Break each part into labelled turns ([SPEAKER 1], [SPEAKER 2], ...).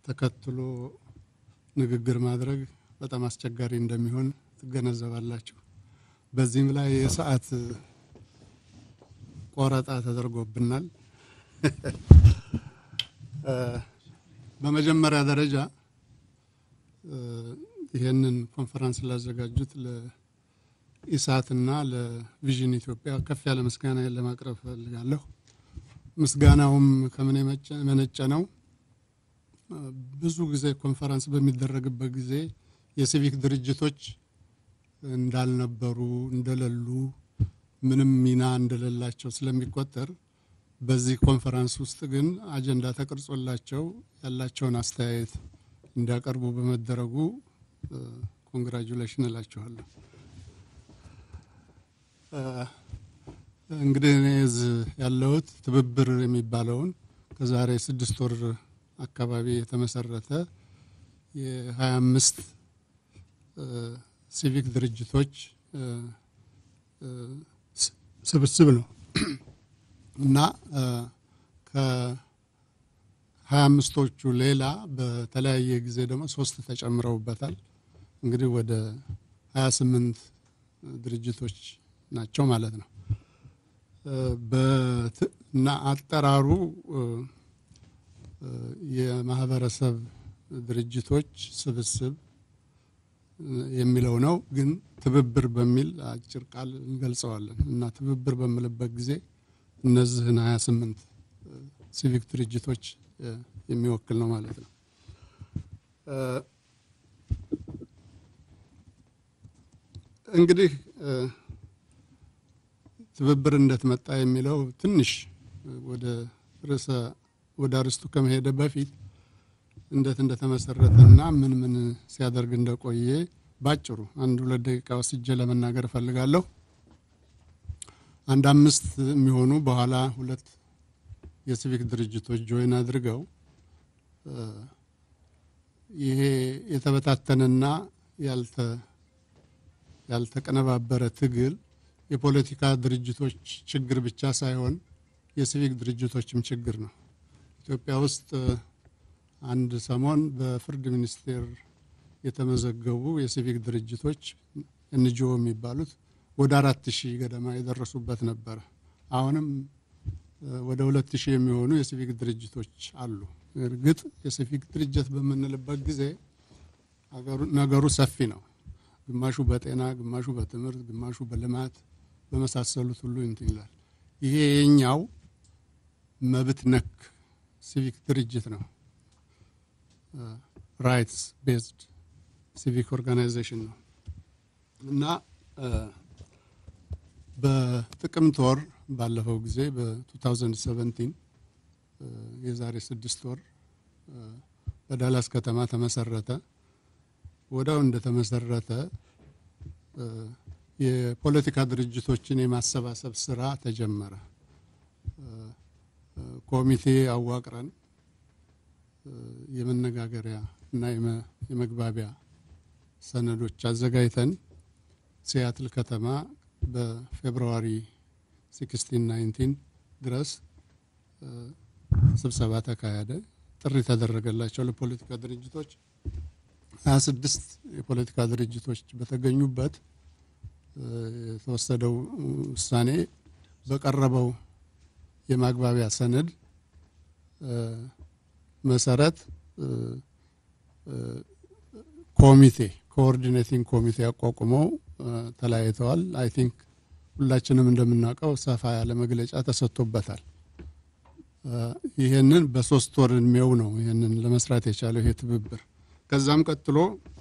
[SPEAKER 1] ተከትሎ ንግግር ማድረግ በጣም አስቸጋሪ እንደሚሆን ትገነዘባላችሁ። በዚህም ላይ የሰዓት ቆረጣ ተደርጎብናል። በመጀመሪያ ደረጃ ይህንን ኮንፈረንስ ላዘጋጁት ለኢሳትና ለቪዥን ኢትዮጵያ ከፍ ያለ ምስጋና ለማቅረብ እፈልጋለሁ። ምስጋናውም ከምን የመነጨ ነው? ብዙ ጊዜ ኮንፈረንስ በሚደረግበት ጊዜ የሲቪክ ድርጅቶች እንዳልነበሩ እንደሌሉ ምንም ሚና እንደሌላቸው ስለሚቆጠር በዚህ ኮንፈረንስ ውስጥ ግን አጀንዳ ተቀርጾላቸው ያላቸውን አስተያየት እንዲያቀርቡ በመደረጉ ኮንግራጁሌሽን እላችኋለሁ። እንግዲህ እኔ እዚህ ያለሁት ትብብር የሚባለውን ከዛሬ ስድስት ወር አካባቢ የተመሰረተ የሀያ አምስት ሲቪክ ድርጅቶች ስብስብ ነው እና ከሀያ አምስቶቹ ሌላ በተለያየ ጊዜ ደግሞ ሶስት ተጨምረውበታል። እንግዲህ ወደ ሀያ ስምንት ድርጅቶች ናቸው ማለት ነው እና አጠራሩ የማህበረሰብ ድርጅቶች ስብስብ የሚለው ነው። ግን ትብብር በሚል አጭር ቃል እንገልጸዋለን እና ትብብር በምልበት ጊዜ እነዚህን ሀያ ስምንት ሲቪክ ድርጅቶች የሚወክል ነው ማለት ነው። እንግዲህ ትብብር እንዴት መጣ የሚለው ትንሽ ወደ ርዕሰ ወደ አርስቱ ከመሄደ በፊት እንዴት እንደተመሰረተና ምን ምን ሲያደርግ እንደቆየ ባጭሩ አንድ ሁለት ደቂቃ ወስጄ ለመናገር እፈልጋለሁ። አንድ አምስት የሚሆኑ በኋላ ሁለት የሲቪክ ድርጅቶች ጆይን አድርገው ይሄ የተበታተነና ያልተቀነባበረ ትግል የፖለቲካ ድርጅቶች ችግር ብቻ ሳይሆን የሲቪክ ድርጅቶችም ችግር ነው። ኢትዮጵያ ውስጥ አንድ ሰሞን በፍርድ ሚኒስቴር የተመዘገቡ የሲቪክ ድርጅቶች ኤንጂኦ የሚባሉት ወደ አራት ሺህ ገደማ የደረሱበት ነበረ። አሁንም ወደ ሁለት ሺህ የሚሆኑ የሲቪክ ድርጅቶች አሉ። እርግጥ የሲቪክ ድርጅት በምንልበት ጊዜ ነገሩ ሰፊ ነው። ግማሹ በጤና፣ ግማሹ በትምህርት፣ ግማሹ በልማት በመሳሰሉት ሁሉ እንትን ይላል። ይሄ የኛው መብት ነክ ሲቪክ ድርጅት ነው። ራይትስ ቤዝድ ሲቪክ ኦርጋናይዜሽን ነው እና በጥቅምት ወር ባለፈው ጊዜ በ2017 የዛሬ ስድስት ወር በዳላስ ከተማ ተመሰረተ። ወዲያው እንደተመሰረተ የፖለቲካ ድርጅቶችን የማሰባሰብ ስራ ተጀመረ። ኮሚቴ አዋቅረን የመነጋገሪያ እና የመግባቢያ ሰነዶች አዘጋጅተን ሲያትል ከተማ በፌብርዋሪ 16 19 ድረስ ስብሰባ ተካሄደ። ጥሪ ተደረገላቸው ለፖለቲካ ድርጅቶች 26 የፖለቲካ ድርጅቶች በተገኙበት የተወሰደው ውሳኔ በቀረበው የማግባቢያ ሰነድ መሰረት ኮሚቴ ኮኦርዲኔቲንግ ኮሚቴ አቋቁመው ተለያይተዋል። አይ ቲንክ ሁላችንም እንደምናውቀው ሰፋ ያለ መግለጫ ተሰጥቶበታል። ይህንን በሶስት ወር እድሜው ነው ይህንን ለመስራት የቻለው ይሄ ትብብር። ከዛም ቀጥሎ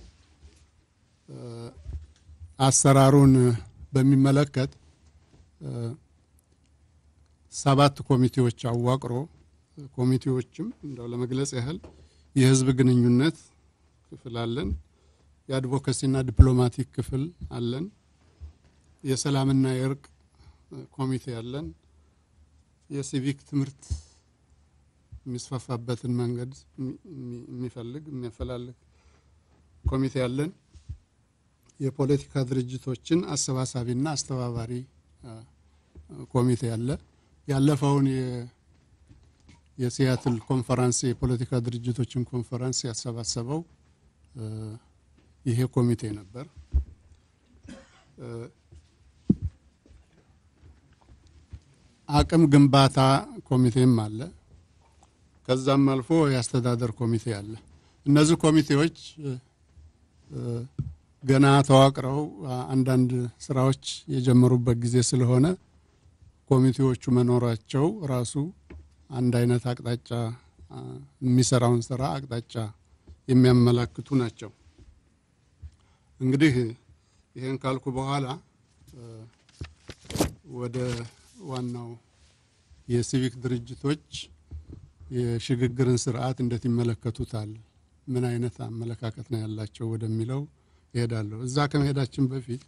[SPEAKER 1] አሰራሩን በሚመለከት ሰባት ኮሚቴዎች አዋቅሮ ኮሚቴዎችም እንደው ለመግለጽ ያህል የህዝብ ግንኙነት ክፍል አለን፣ የአድቮካሲና ዲፕሎማቲክ ክፍል አለን፣ የሰላምና የእርቅ ኮሚቴ አለን፣ የሲቪክ ትምህርት የሚስፋፋበትን መንገድ የሚፈልግ የሚያፈላልግ ኮሚቴ አለን፣ የፖለቲካ ድርጅቶችን አሰባሳቢና አስተባባሪ ኮሚቴ አለ። ያለፈውን የሲያትል ኮንፈረንስ የፖለቲካ ድርጅቶችን ኮንፈረንስ ያሰባሰበው ይሄ ኮሚቴ ነበር። አቅም ግንባታ ኮሚቴም አለ። ከዛም አልፎ የአስተዳደር ኮሚቴ አለ። እነዚህ ኮሚቴዎች ገና ተዋቅረው አንዳንድ ስራዎች የጀመሩበት ጊዜ ስለሆነ ኮሚቴዎቹ መኖራቸው ራሱ አንድ አይነት አቅጣጫ የሚሰራውን ስራ አቅጣጫ የሚያመላክቱ ናቸው። እንግዲህ ይህን ካልኩ በኋላ ወደ ዋናው የሲቪክ ድርጅቶች የሽግግርን ስርዓት እንዴት ይመለከቱታል፣ ምን አይነት አመለካከት ነው ያላቸው ወደሚለው ይሄዳለሁ። እዛ ከመሄዳችን በፊት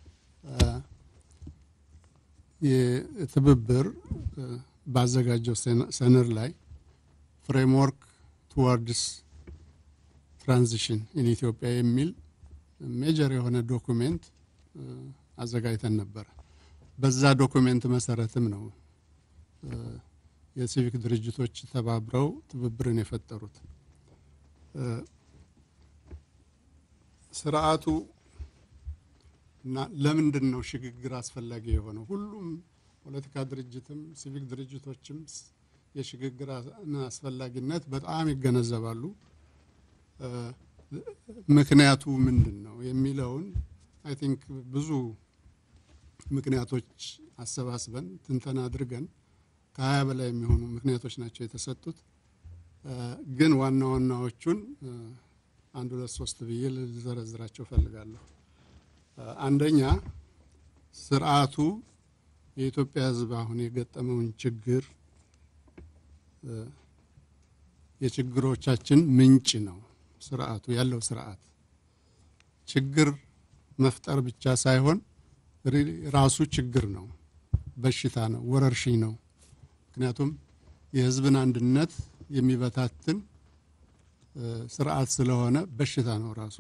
[SPEAKER 1] የትብብር ባዘጋጀው ሰነድ ላይ ፍሬምወርክ ቱዋርድስ ትራንዚሽን ኢን ኢትዮጵያ የሚል ሜጀር የሆነ ዶኩሜንት አዘጋጅተን ነበረ። በዛ ዶኩሜንት መሰረትም ነው የሲቪክ ድርጅቶች ተባብረው ትብብርን የፈጠሩት። ስርዓቱ እና ለምንድን ነው ሽግግር አስፈላጊ የሆነው? ሁሉም ፖለቲካ ድርጅትም ሲቪክ ድርጅቶችም የሽግግር አስፈላጊነት በጣም ይገነዘባሉ። ምክንያቱ ምንድን ነው የሚለውን አይ ቲንክ ብዙ ምክንያቶች አሰባስበን ትንተና አድርገን ከሀያ በላይ የሚሆኑ ምክንያቶች ናቸው የተሰጡት። ግን ዋና ዋናዎቹን አንድ ሁለት ሶስት ብዬ ልዘረዝራቸው ፈልጋለሁ። አንደኛ ስርዓቱ የኢትዮጵያ ሕዝብ አሁን የገጠመውን ችግር የችግሮቻችን ምንጭ ነው። ስርዓቱ ያለው ስርዓት ችግር መፍጠር ብቻ ሳይሆን ራሱ ችግር ነው፣ በሽታ ነው፣ ወረርሽኝ ነው። ምክንያቱም የህዝብን አንድነት የሚበታትን ስርዓት ስለሆነ በሽታ ነው ራሱ።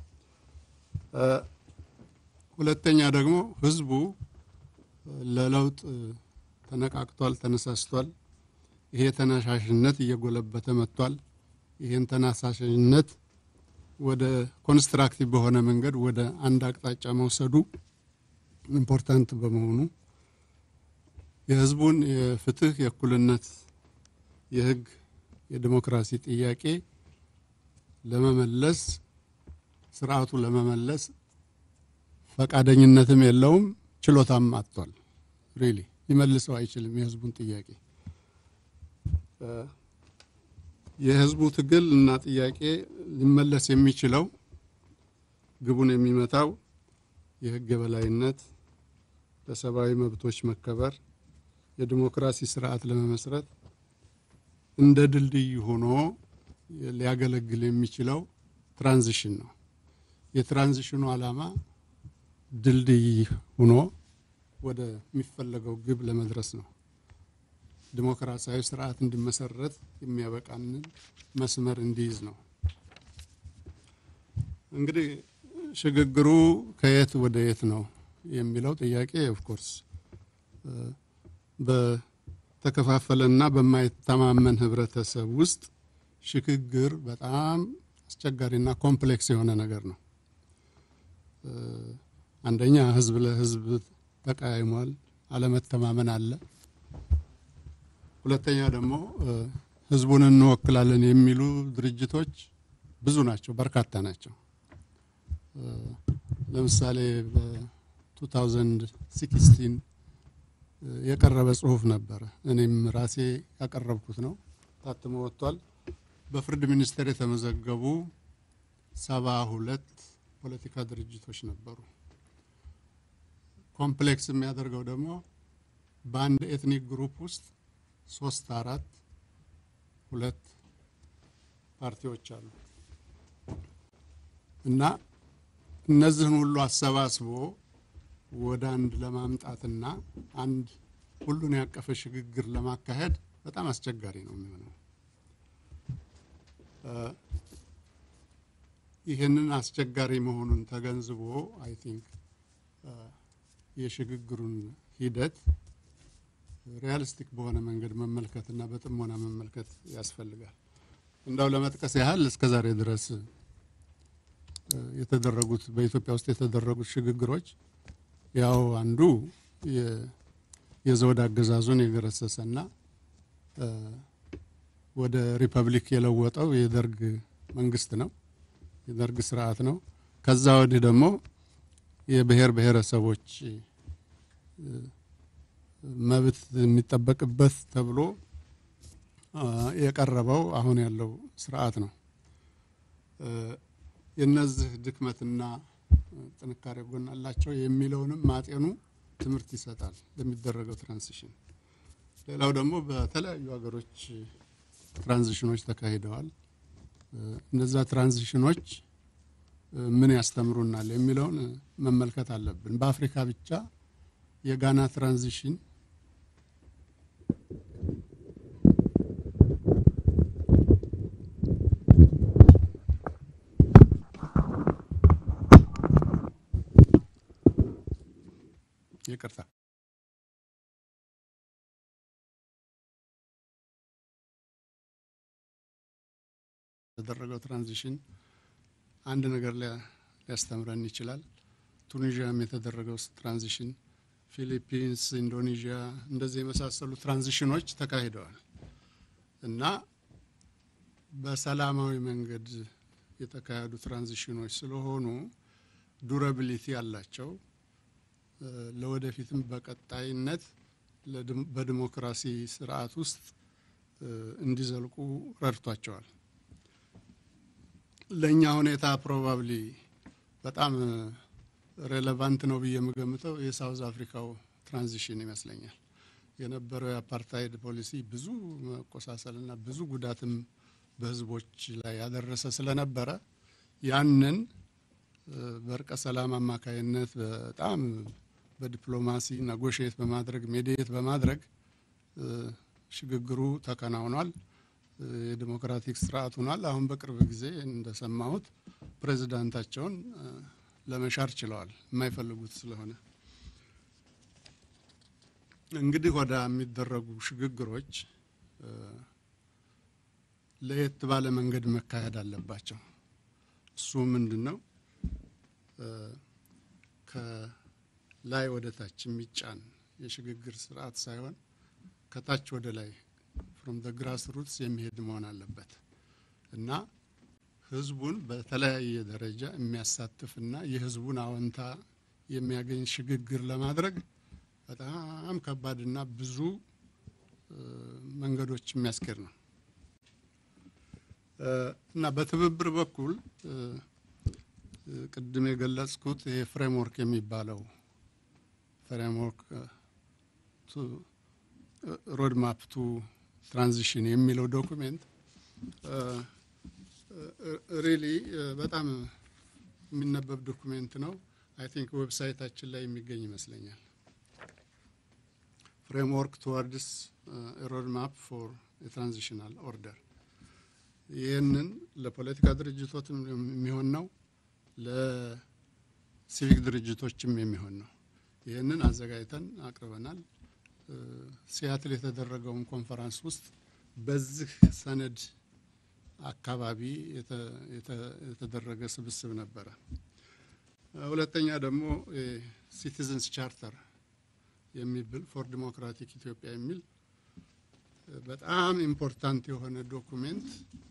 [SPEAKER 1] ሁለተኛ ደግሞ ህዝቡ ለለውጥ ተነቃቅቷል፣ ተነሳስቷል። ይሄ ተነሳሽነት እየጎለበተ መጥቷል። ይህን ተነሳሽነት ወደ ኮንስትራክቲቭ በሆነ መንገድ ወደ አንድ አቅጣጫ መውሰዱ ኢምፖርታንት በመሆኑ የህዝቡን የፍትህ፣ የእኩልነት፣ የህግ፣ የዲሞክራሲ ጥያቄ ለመመለስ ስርዓቱ ለመመለስ ፈቃደኝነትም የለውም፣ ችሎታም አጥቷል። ሪሊ ሊመልሰው አይችልም የህዝቡን ጥያቄ። የህዝቡ ትግል እና ጥያቄ ሊመለስ የሚችለው ግቡን የሚመታው የህግ የበላይነት፣ ለሰብአዊ መብቶች መከበር፣ የዲሞክራሲ ስርዓት ለመመስረት እንደ ድልድይ ሆኖ ሊያገለግል የሚችለው ትራንዚሽን ነው። የትራንዚሽኑ ዓላማ ድልድይ ሆኖ ወደሚፈለገው ግብ ለመድረስ ነው። ዲሞክራሲያዊ ስርዓት እንዲመሰረት የሚያበቃንን መስመር እንዲይዝ ነው። እንግዲህ ሽግግሩ ከየት ወደ የት ነው የሚለው ጥያቄ ኦፍኮርስ በተከፋፈለና በማይተማመን ህብረተሰብ ውስጥ ሽግግር በጣም አስቸጋሪና ኮምፕሌክስ የሆነ ነገር ነው። አንደኛ ህዝብ ለህዝብ ተቃይሟል፣ አለመተማመን አለ። ሁለተኛ ደግሞ ህዝቡን እንወክላለን የሚሉ ድርጅቶች ብዙ ናቸው፣ በርካታ ናቸው። ለምሳሌ በ2016 የቀረበ ጽሁፍ ነበረ። እኔም ራሴ ያቀረብኩት ነው፣ ታትሞ ወጥቷል። በፍርድ ሚኒስቴር የተመዘገቡ ሰባ ሁለት ፖለቲካ ድርጅቶች ነበሩ። ኮምፕሌክስ የሚያደርገው ደግሞ በአንድ ኤትኒክ ግሩፕ ውስጥ ሶስት አራት ሁለት ፓርቲዎች አሉ እና እነዚህን ሁሉ አሰባስቦ ወደ አንድ ለማምጣትና አንድ ሁሉን ያቀፈ ሽግግር ለማካሄድ በጣም አስቸጋሪ ነው የሚሆነው። ይህንን አስቸጋሪ መሆኑን ተገንዝቦ አይ ቲንክ የሽግግሩን ሂደት ሪያሊስቲክ በሆነ መንገድ መመልከትና በጥሞና መመልከት ያስፈልጋል። እንዳው ለመጥቀስ ያህል እስከ ዛሬ ድረስ የተደረጉት በኢትዮጵያ ውስጥ የተደረጉት ሽግግሮች ያው አንዱ የዘውድ አገዛዙን የገረሰሰና ወደ ሪፐብሊክ የለወጠው የደርግ መንግስት ነው፣ የደርግ ስርዓት ነው። ከዛ ወዲህ ደግሞ የብሔር ብሔረሰቦች መብት የሚጠበቅበት ተብሎ የቀረበው አሁን ያለው ስርዓት ነው። የነዚህ ድክመትና ጥንካሬ ጎን አላቸው የሚለውንም ማጤኑ ትምህርት ይሰጣል ለሚደረገው ትራንዚሽን። ሌላው ደግሞ በተለያዩ ሀገሮች ትራንዚሽኖች ተካሂደዋል። እነዛ ትራንዚሽኖች ምን ያስተምሩናል የሚለውን መመልከት አለብን። በአፍሪካ ብቻ የጋና ትራንዚሽን ይቅርታ የተደረገው ትራንዚሽን አንድ ነገር ሊያስተምረን ይችላል። ቱኒዥያም የተደረገው ትራንዚሽን፣ ፊሊፒንስ፣ ኢንዶኔዥያ እንደዚህ የመሳሰሉ ትራንዚሽኖች ተካሂደዋል እና በሰላማዊ መንገድ የተካሄዱ ትራንዚሽኖች ስለሆኑ ዱራቢሊቲ አላቸው። ለወደፊትም በቀጣይነት በዲሞክራሲ ስርዓት ውስጥ እንዲዘልቁ ረድቷቸዋል። ለእኛ ሁኔታ ፕሮባብሊ በጣም ሬሌቫንት ነው ብዬ የምገምተው የሳውዝ አፍሪካው ትራንዚሽን ይመስለኛል። የነበረው የአፓርታይድ ፖሊሲ ብዙ መቆሳሰልና ብዙ ጉዳትም በህዝቦች ላይ ያደረሰ ስለነበረ ያንን በእርቀ ሰላም አማካይነት በጣም በዲፕሎማሲ ነጎሽየት በማድረግ ሜዲየት በማድረግ ሽግግሩ ተከናውኗል። የዲሞክራቲክ ስርዓት ሆኗል። አሁን በቅርብ ጊዜ እንደሰማሁት ፕሬዚዳንታቸውን ለመሻር ችለዋል፣ የማይፈልጉት ስለሆነ። እንግዲህ ወደ የሚደረጉ ሽግግሮች ለየት ባለ መንገድ መካሄድ አለባቸው። እሱ ምንድን ነው? ከላይ ወደ ታች የሚጫን የሽግግር ስርዓት ሳይሆን ከታች ወደ ላይ ፍሮም ደ ግራስ ሩትስ የሚሄድ መሆን አለበት እና ህዝቡን በተለያየ ደረጃ የሚያሳትፍና የህዝቡን አዎንታ የሚያገኝ ሽግግር ለማድረግ በጣም ከባድና ብዙ መንገዶች የሚያስኬድ ነው እና በትብብር በኩል ቅድም የገለጽኩት ይሄ ፍሬምወርክ የሚባለው ፍሬምወርክ ሮድማፕ ቱ ትራንዚሽን የሚለው ዶኩሜንት ሪሊ በጣም የሚነበብ ዶኩሜንት ነው። አይ ቲንክ ዌብሳይታችን ላይ የሚገኝ ይመስለኛል። ፍሬምወርክ ቱዋርድስ ሮድማፕ ፎር የትራንዚሽናል ኦርደር ይህንን ለፖለቲካ ድርጅቶችም የሚሆን ነው፣ ለሲቪክ ድርጅቶችም የሚሆን ነው። ይህንን አዘጋጅተን አቅርበናል። ሲያትል የተደረገውን ኮንፈረንስ ውስጥ በዚህ ሰነድ አካባቢ የተደረገ ስብስብ ነበረ። ሁለተኛ ደግሞ ሲቲዝንስ ቻርተር የሚብል ፎር ዲሞክራቲክ ኢትዮጵያ የሚል በጣም ኢምፖርታንት የሆነ ዶኩሜንት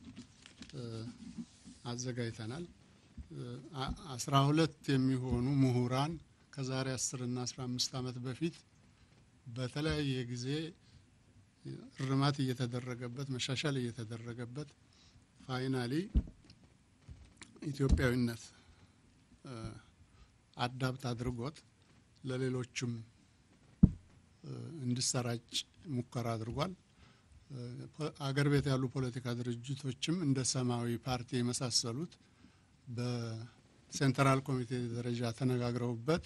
[SPEAKER 1] አዘጋጅተናል። አስራ ሁለት የሚሆኑ ምሁራን ከዛሬ አስር እና አስራ አምስት ዓመት በፊት በተለያየ ጊዜ እርማት እየተደረገበት መሻሻል እየተደረገበት ፋይናሊ ኢትዮጵያዊነት አዳብት አድርጎት ለሌሎችም እንዲሰራጭ ሙከራ አድርጓል። አገር ቤት ያሉ ፖለቲካ ድርጅቶችም እንደ ሰማያዊ ፓርቲ የመሳሰሉት በሴንትራል ኮሚቴ ደረጃ ተነጋግረውበት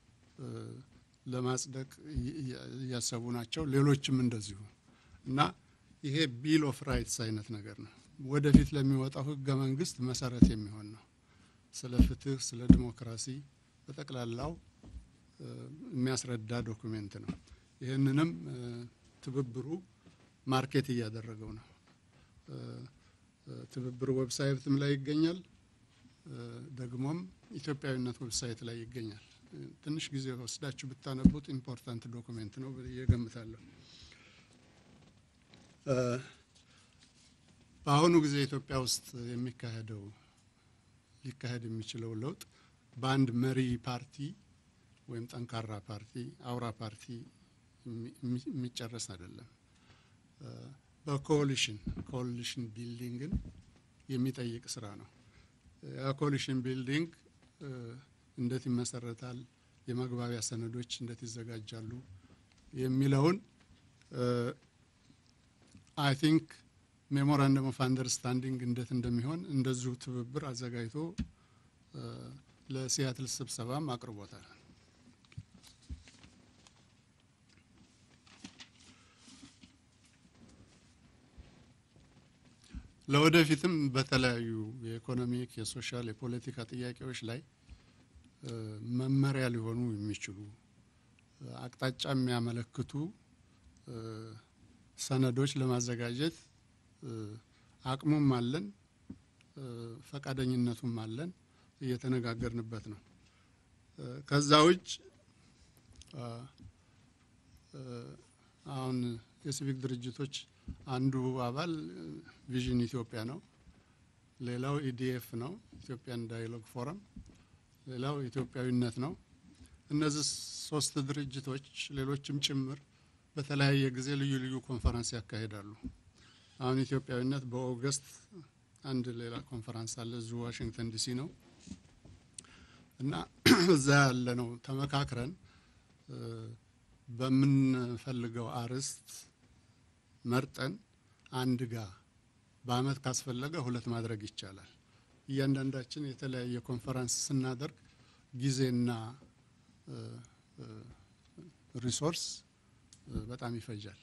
[SPEAKER 1] ለማጽደቅ እያሰቡ ናቸው። ሌሎችም እንደዚሁ እና ይሄ ቢል ኦፍ ራይትስ አይነት ነገር ነው። ወደፊት ለሚወጣው ህገ መንግስት መሰረት የሚሆን ነው። ስለ ፍትህ፣ ስለ ዲሞክራሲ በጠቅላላው የሚያስረዳ ዶኩሜንት ነው። ይህንንም ትብብሩ ማርኬት እያደረገው ነው። ትብብሩ ዌብሳይትም ላይ ይገኛል። ደግሞም ኢትዮጵያዊነት ዌብሳይት ላይ ይገኛል። ትንሽ ጊዜ ወስዳችሁ ብታነቡት ኢምፖርታንት ዶኩሜንት ነው ብዬ እገምታለሁ። በአሁኑ ጊዜ ኢትዮጵያ ውስጥ የሚካሄደው ሊካሄድ የሚችለው ለውጥ በአንድ መሪ ፓርቲ ወይም ጠንካራ ፓርቲ አውራ ፓርቲ የሚጨረስ አይደለም። በኮሊሽን ኮሊሽን ቢልዲንግን የሚጠይቅ ስራ ነው። ያ ኮሊሽን ቢልዲንግ እንዴት ይመሰረታል፣ የመግባቢያ ሰነዶች እንዴት ይዘጋጃሉ የሚለውን አይ ቲንክ ሜሞራንደም ኦፍ አንደርስታንዲንግ እንዴት እንደሚሆን እንደዚሁ ትብብር አዘጋጅቶ ለሲያትል ስብሰባም አቅርቦታል። ለወደፊትም በተለያዩ የኢኮኖሚክ፣ የሶሻል፣ የፖለቲካ ጥያቄዎች ላይ መመሪያ ሊሆኑ የሚችሉ አቅጣጫ የሚያመለክቱ ሰነዶች ለማዘጋጀት አቅሙም አለን፣ ፈቃደኝነቱም አለን። እየተነጋገርንበት ነው። ከዛ ውጭ አሁን የሲቪክ ድርጅቶች አንዱ አባል ቪዥን ኢትዮጵያ ነው። ሌላው ኢዲኤፍ ነው፣ ኢትዮጵያን ዳያሎግ ፎረም። ሌላው ኢትዮጵያዊነት ነው። እነዚህ ሶስት ድርጅቶች ሌሎችም ጭምር በተለያየ ጊዜ ልዩ ልዩ ኮንፈረንስ ያካሂዳሉ። አሁን ኢትዮጵያዊነት በኦገስት አንድ ሌላ ኮንፈረንስ አለ፣ እዚሁ ዋሽንግተን ዲሲ ነው እና እዛ ያለ ነው ተመካክረን በምንፈልገው አርዕስት መርጠን አንድ ጋ በአመት ካስፈለገ ሁለት ማድረግ ይቻላል። እያንዳንዳችን የተለያየ ኮንፈረንስ ስናደርግ ጊዜና ሪሶርስ በጣም ይፈጃል።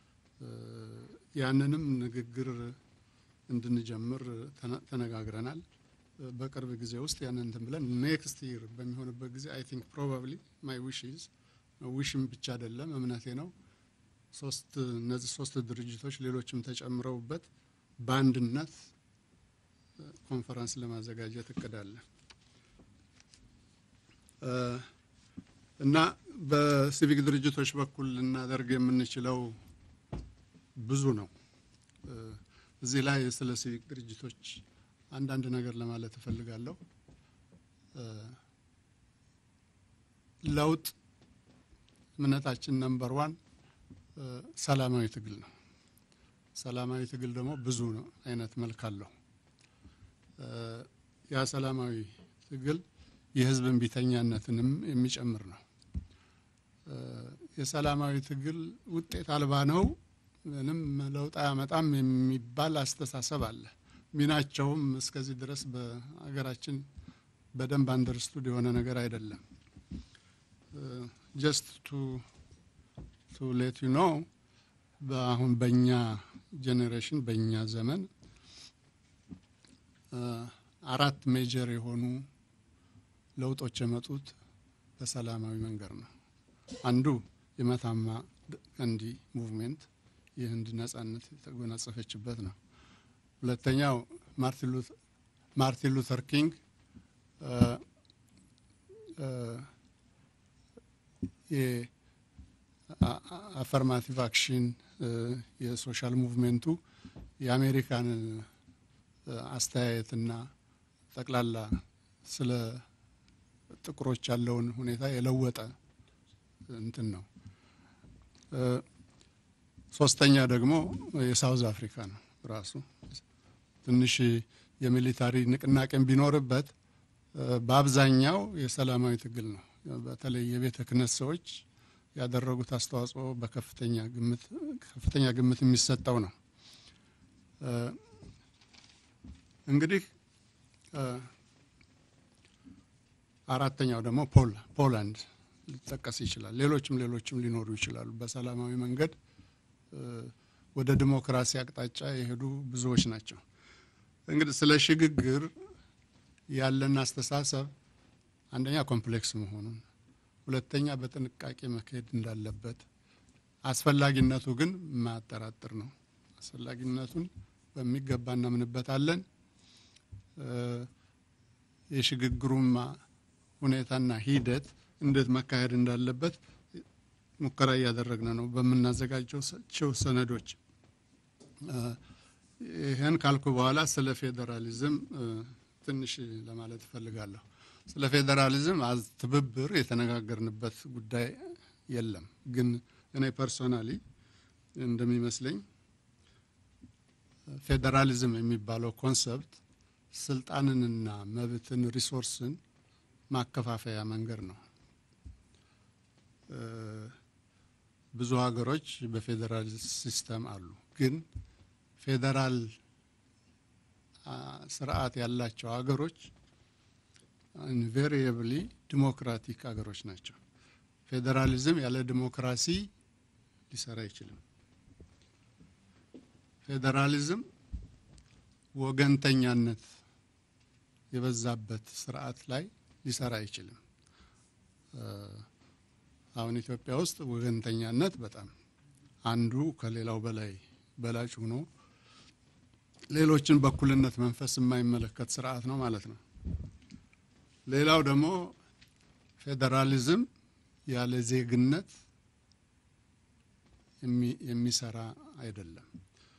[SPEAKER 1] ያንንም ንግግር እንድንጀምር ተነጋግረናል። በቅርብ ጊዜ ውስጥ ያንን እንትን ብለን ኔክስት ይር በሚሆንበት ጊዜ አይ ቲንክ ፕሮባብሊ ማይ ዊሽ ኢዝ ዊሽም ብቻ አይደለም እምነቴ ነው። ሶስት እነዚህ ሶስት ድርጅቶች ሌሎችም ተጨምረውበት በአንድነት ኮንፈረንስ ለማዘጋጀት እቅዳለ እና በሲቪክ ድርጅቶች በኩል ልናደርግ የምንችለው ብዙ ነው። እዚህ ላይ ስለ ሲቪክ ድርጅቶች አንዳንድ ነገር ለማለት እፈልጋለሁ። ለውጥ እምነታችን ነምበር ዋን ሰላማዊ ትግል ነው። ሰላማዊ ትግል ደግሞ ብዙ ነው አይነት መልክ አለው። ያ ሰላማዊ ትግል የህዝብ እምቢተኛነትንም የሚጨምር ነው። የሰላማዊ ትግል ውጤት አልባ ነው፣ ምንም ለውጥ አያመጣም የሚባል አስተሳሰብ አለ። ሚናቸውም እስከዚህ ድረስ በሀገራችን በደንብ አንደርስቱድ የሆነ ነገር አይደለም። ጀስት ቱ ቱ ሌት ዩ ኖ በአሁን በእኛ ጄኔሬሽን በእኛ ዘመን አራት ሜጀር የሆኑ ለውጦች የመጡት በሰላማዊ መንገድ ነው። አንዱ የመታማ ቀንዲ ሙቭሜንት የህንድ ነጻነት የተጎናጸፈችበት ነው። ሁለተኛው ማርቲን ሉተር ኪንግ የአፈርማቲቭ አክሽን የሶሻል ሙቭሜንቱ የአሜሪካን አስተያየትና ጠቅላላ ስለ ጥቁሮች ያለውን ሁኔታ የለወጠ እንትን ነው። ሶስተኛ ደግሞ የሳውዝ አፍሪካ ነው። ራሱ ትንሽ የሚሊታሪ ንቅናቄን ቢኖርበት በአብዛኛው የሰላማዊ ትግል ነው። በተለይ የቤተ ክህነት ሰዎች ያደረጉት አስተዋጽኦ በከፍተኛ ግምት ከፍተኛ ግምት የሚሰጠው ነው። እንግዲህ አራተኛው ደግሞ ፖላንድ ሊጠቀስ ይችላል። ሌሎችም ሌሎችም ሊኖሩ ይችላሉ። በሰላማዊ መንገድ ወደ ዲሞክራሲ አቅጣጫ የሄዱ ብዙዎች ናቸው። እንግዲህ ስለ ሽግግር ያለን አስተሳሰብ አንደኛ ኮምፕሌክስ መሆኑን፣ ሁለተኛ በጥንቃቄ መካሄድ እንዳለበት፣ አስፈላጊነቱ ግን የማያጠራጥር ነው። አስፈላጊነቱን በሚገባ እናምንበታለን። የሽግግሩም ሁኔታና ሂደት እንዴት መካሄድ እንዳለበት ሙከራ እያደረግን ነው በምናዘጋጀው ሰነዶች። ይህን ካልኩ በኋላ ስለ ፌዴራሊዝም ትንሽ ለማለት እፈልጋለሁ። ስለ ፌዴራሊዝም ትብብር የተነጋገርንበት ጉዳይ የለም። ግን እኔ ፐርሶናሊ እንደሚመስለኝ ፌዴራሊዝም የሚባለው ኮንሰፕት ስልጣንንና መብትን ሪሶርስን ማከፋፈያ መንገድ ነው። ብዙ ሀገሮች በፌዴራል ሲስተም አሉ። ግን ፌዴራል ስርዓት ያላቸው ሀገሮች ኢንቬሪየብሊ ዲሞክራቲክ ሀገሮች ናቸው። ፌዴራሊዝም ያለ ዲሞክራሲ ሊሰራ አይችልም። ፌዴራሊዝም ወገንተኛነት የበዛበት ስርዓት ላይ ሊሰራ አይችልም። አሁን ኢትዮጵያ ውስጥ ወገንተኛነት በጣም አንዱ ከሌላው በላይ በላጭ ሆኖ ሌሎችን በእኩልነት መንፈስ የማይመለከት ስርዓት ነው ማለት ነው። ሌላው ደግሞ ፌዴራሊዝም ያለ ዜግነት የሚሰራ አይደለም።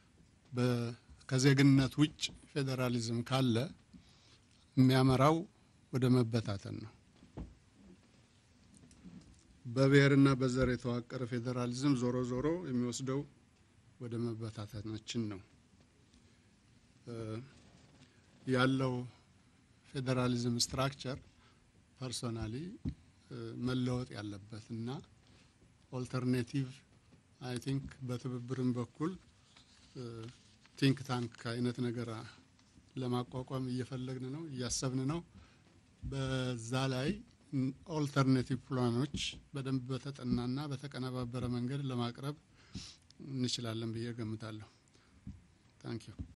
[SPEAKER 1] ከዜግነት ውጭ ፌዴራሊዝም ካለ የሚያመራው ወደ መበታተን ነው። በብሔርና በዘር የተዋቀረ ፌዴራሊዝም ዞሮ ዞሮ የሚወስደው ወደ መበታተናችን ነው። ያለው ፌዴራሊዝም ስትራክቸር ፐርሶናሊ መለወጥ ያለበት እና ኦልተርኔቲቭ አይ ቲንክ በትብብርም በኩል ቲንክ ታንክ አይነት ነገር ለማቋቋም እየፈለግን ነው፣ እያሰብን ነው። በዛ ላይ ኦልተርኔቲቭ ፕላኖች በደንብ በተጠናና በተቀነባበረ መንገድ ለማቅረብ እንችላለን ብዬ ገምታለሁ። ታንኪዩ